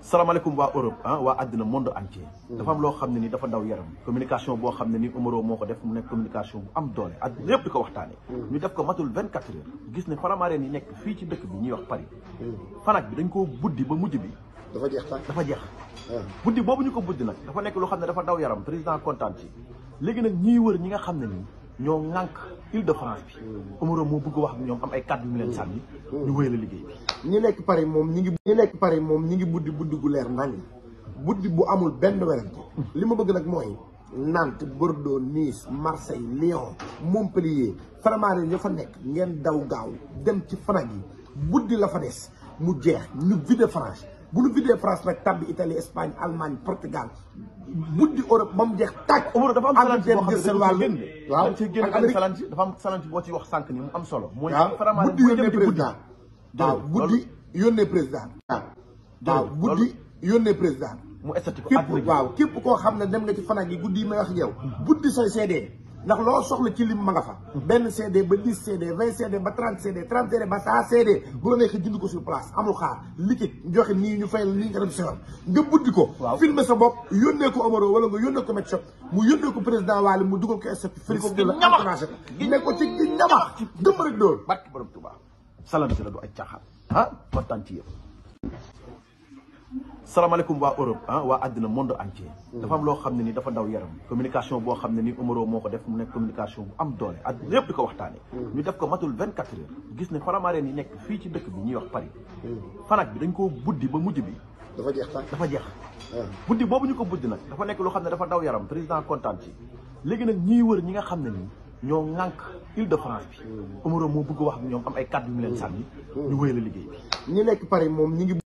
salaamaaleykum waa Europe ah waa àddina monde entier dafa am loo xam ne ni dafa daw yaram communication boo xam ne ni Omaro moo ko def mu nekk communication bu am doole àddina yëpp di ko waxtaanee ñu def ko matul vingt quatre heures gis ne Faramareen yi nekk fii ci dëkk bi ñuy wax Paris Fnac bi dañ koo buddi ba mujj bi dafa jeex tàkk dafa jeex buddi boobu ñu ko buddi nag dafa nekk loo xam ne dafa daw yaram président kontaan ci léegi nag ñiy wër ñi nga xam ne nii ñoo ŋànk Île de France bi Omaro moo bëgg wax ak ñoom am ay kàddu yu mu leen sànni ñu wéy la liggéey bi ñi nekk Paris moom ñi ngi ñi nekk Paris moom ñi ngi buddi buddi gu leer nañ buddi bu amul benn werante li ma bëgg nag mooy Nantes Bordeaux Nice Marseille Lyon Montpellier Faramareen ya fa nekk ngeen daw gaaw dem ci Fnac yi buddi la fa des mu jeex ñu vide France bu ñu videe France nag tabbi Italie Espagne Allemagne Portugal buddi Europe ba mu jeex tàkk Omaro dafa am salanci boo Angleterre xam jël ne seen dafa génn wàll waaw dañ ci génn ak benn Amérique salanci dafa am salanci boo ci wax sànq ni mu am solo mooy waaw Faramareen buddi buy yónnee dem di buddi président waaw buddi yónnee président waaw waaw Jërëjëf, buddi yónnee président mu estati ko képp àddina bi waaw képp koo xam ne dem nga ci Fnac yi guddi yi may wax ak yow buddi say CD ndax loo soxla ci lim ma nga fa benn CD ba 10 CD 20 CD ba 30 CD 30 CD ba 100 CD bu la neexee jënd ko sur place amul xaar liquide joxe nii ñu fayal nii nga dem sewal nga buddi ko Waaw. filmer sa bopp yónnee ko Omaro wala nga yónnee ko Met Shop mu yónnee ko président Wally mu dugal ko statut félicité la ñamax. encouragé ko ne ko ci gi ñamax dëmm rek dóor barki borom Tuubaa salanci la du ay caaxaan ah kontaan ci yëpp salaamaaleykum waa Europe ah waa àddina monde entier dafa am loo xam ne ni dafa daw yaram communication boo xam ne ni Omaro moo ko def mu nekk communication bu am doole àddina yëpp di ko waxtaanee ñu def ko matul vingt quatre heures gis ne Faramareen yi nekk fii ci dëkk bi ñuy wax Paris Fnac bi dañ koo buddi ba mujj bi dafa jeex tàkk dafa jeex buddi boobu ñu ko buddi nag dafa nekk loo xam ne dafa daw yaram président kontaan ci léegi nag ñiy wër ñi nga xam ne nii ñoo ŋànk Île de France bi Omaro moo bëgg wax ak ñoom am ay kàddu yu mu leen sànni ñu wéy la liggéey bi ñi nekk Paris moom ñi ngi